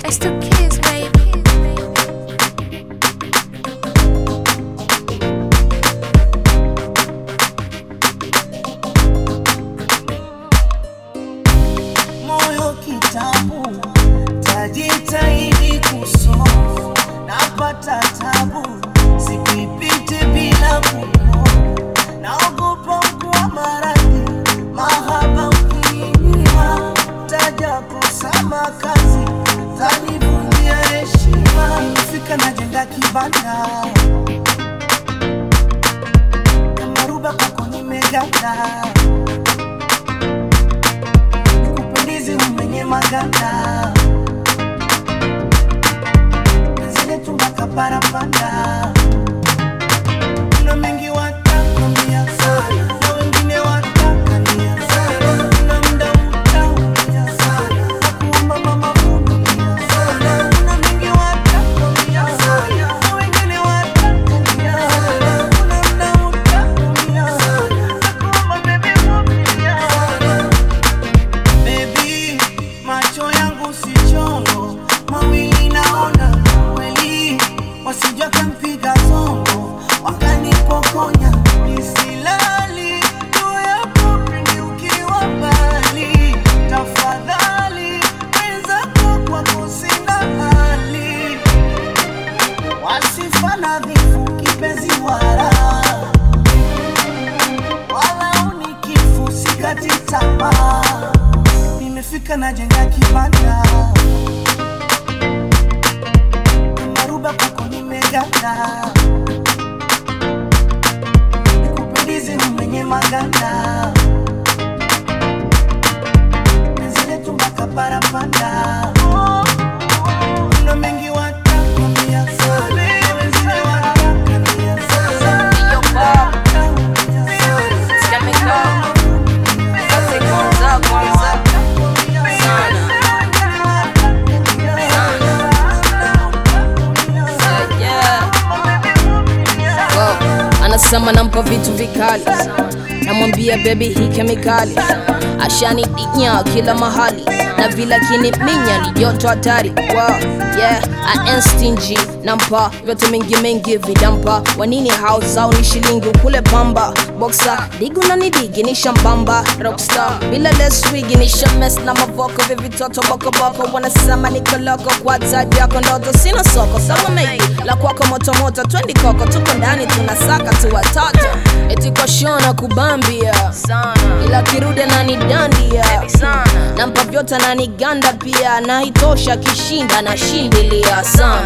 It's the kids, baby. moyo kitabu, tajitahidi kusoma, napata tabu, sipipite bila kukoma, naogopa kuwa maradhi, mahaba ukiingia, taja kusama kazi, tanivunjia heshima, fika najenga kibanda kama ruba kwako nimeganda nikupendizi umenye maganda zile tumbaka parapanda kuna mengi watakwambia sana na wengine watakania sana kuna mda utaumia sana nakuomba mama vumilia sana kuna mengi watakwambia sana na wengine watakania sana kuna mda utaumia sana nakuomba baby vumilia sana Baby, macho yangu si chongo, mawili naona kweli, wasija kampiga zongo, wakanipokonya nisilali, juu yako pindi ukiwa mbali, tafadhali wenzako kwako sina hali, wasifa nadhifu kipenzi wala wala unikifu sikati tamaa nimefika najenga kibanda maruba kwako nimeganda nikupendizi mwenye maganda zile tumbaka parapanda kuna mengi watakwambia sana wengine watakania sana Yo, Bob. Chemical. Sasa kwanza kwanza sana yeah. Wow. Anasema nampa vitu vikali, namwambia baby hii kemikali, ashanidinya kila mahali na vile kiniminya ni joto hatari. Wow. Yeah. I ain't stingy, nampa vyote mingi mingi vidampa, wanini house zao ni shilingi ukule pamba boxa digu na nidigi ni shambamba rockstar bila leswigi ni shames na mavoko vya vitoto bokoboko wanasema niko loko kwa taji yako ndoto sina soko sama mengi la kwako motomoto twendi koko tuko ndani tunasaka tu watoto eti kwa shona kubambia ila kirudi na nidandia nampa vyote na niganda pia na itosha kishinda na shindilia sana